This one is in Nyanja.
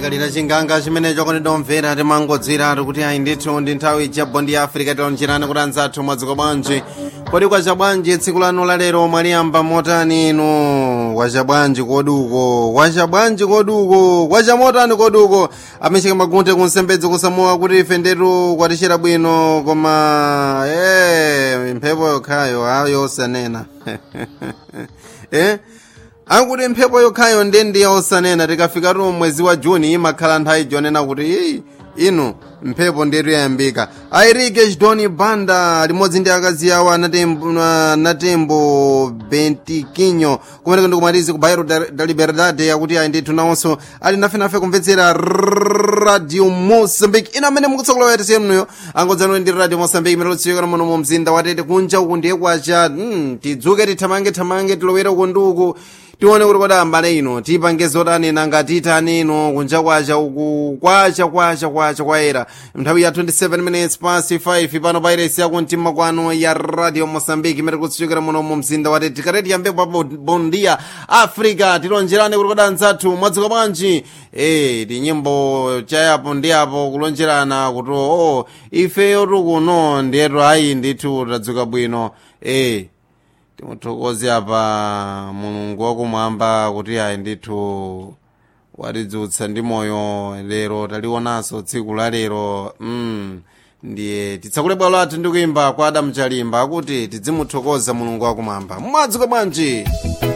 chikalira chinganga chimenecho kuti domvera timangodzera kuti ayi ndithu ndi nthawi ijabbo ndi africa tilonjerani kuti anzathu mwadziko bwanji kodi kwacha bwanji tsiku lanu lalero mwaliyamba motani inu wacha bwanji koduko wacha bwanji koduko wacha motani koduko amecheka magunte kunsembedzi kusamuwa kuti ife ndetu kwatishera bwino koma e mphepo yokhayo ayo osanena eh akuti mphepo yokhayo ndendi yaosanena tikafika tu mwezi wa juni imakhala nthawi jonena kuti iyi inu mphepo ndetu yayambika airike chidoni banda limodzi ndi akazi awo anatembo, anatembo bentikinyo kumeneko ndikumatizi ku bairo da liberdade yakuti ayi ndithu nawonso ali nafenafe kumvetsera radio mosambiki ina amene mukutsokola yatese mnuyo angodzanwe ndi radio mosambiki imene lutsiyikana muno mu mzinda watete kunja uku ndiye kwacha mm, tidzuke tithamange thamange tilowere uku ndi uku tione kuti kodi ambale ino tipange zotani nanga titani ino kunja kwacha uku kwacha kwacha kwacha kwayera nthawi ya 27 minutes past 5 pano pairesi yako mtima kwano ya radio mosambiki imene kutsichokera muno mu mzinda wati tikati tiyambepo pa bondia africa tilonjerane kuti kodi anzathu mwadziko bwanji e tinyimbo chayapo ndi apo kulonjerana kuti o ifeyo tikuno ndiyetu ayi ndithu tadzuka bwino e timuthokoze apa mulungu wakumwamba kuti ayi ndithu watidzutsa ndi moyo lero talionanso tsiku la lero mm. ndiye titsakule bwalo lathu ndi kuimba kwa adamu chalimba akuti tidzimuthokoza mulungu wakumwamba mwadziko bwanji